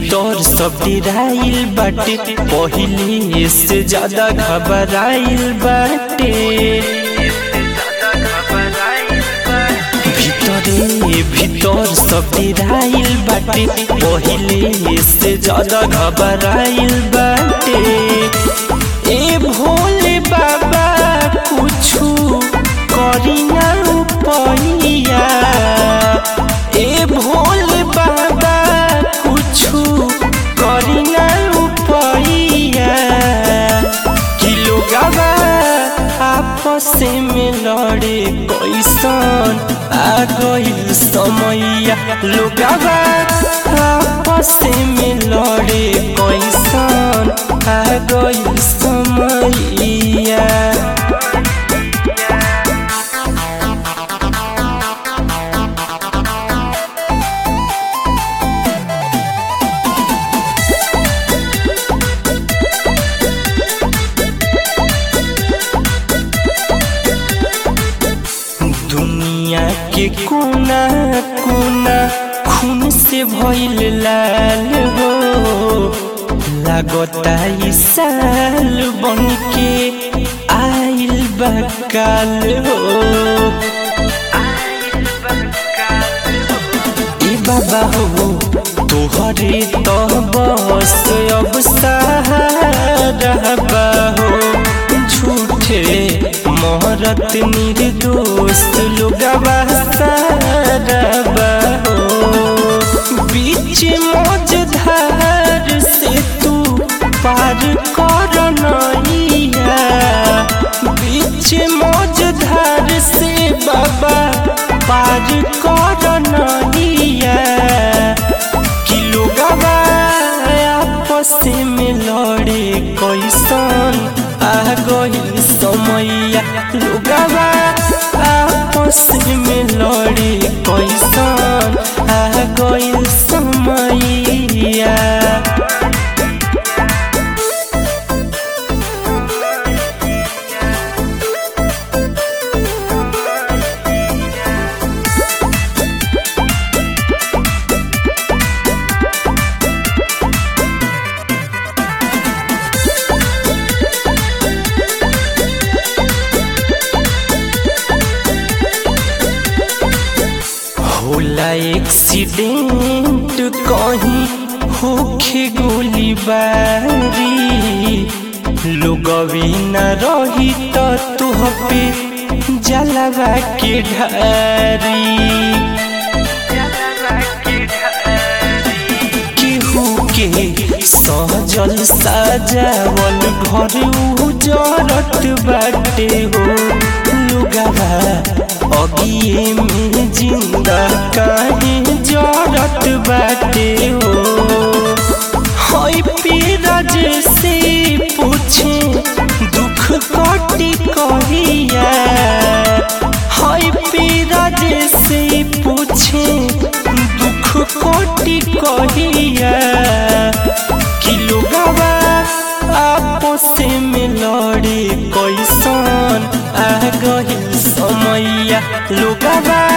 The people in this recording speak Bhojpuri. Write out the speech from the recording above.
भीतर सब डिराइल बाटे पहिले से ज्यादा घबराइल बाटे भीतरे भीतर सब डिराइल बाटे पहिले से ज्यादा घबराइल बाटे ए भोले बाबा कुछु करी ना उपैया ए भोले बाबा कुछु करी ना उपैया कि लोगवा आपस में लड़े कैसन आ गइल समैया लोगवा आपस में लड़े कैसन आ गइल समैया दुनिया के कोना कोना खून से भइल लाल हो लागता ई साल बन के आइल बकाल हो ए बाबा हो तोहरे तो बस अब सहारा बा हो झूठे मोहरत निर्दोष लोगवा सारा हो बीच मझधार से तू पार कर नैया बीच मझधार से बाबा पार कर नैया कि लोगवा आपस में लड़े कैसन आ गइल समैया लोगवा आपस में लड़े कैसन आ गइल समैया होला एक्सीडेंट कहीं होखे गोली बारी लोगवी न रही तो तुह पे जलवा के ढारी केहू के सहजल साजावल घर उजरत बाटे हो लुगावा अगिए में जिंदा काहे जरत बाटे हो हई पीरज से पूछे दुख कटी कहिया हई पीरज से पूछे दुख कटी कहिया कि लोगवा आपस में लड़े कैसन आ गइल समैया लोगवा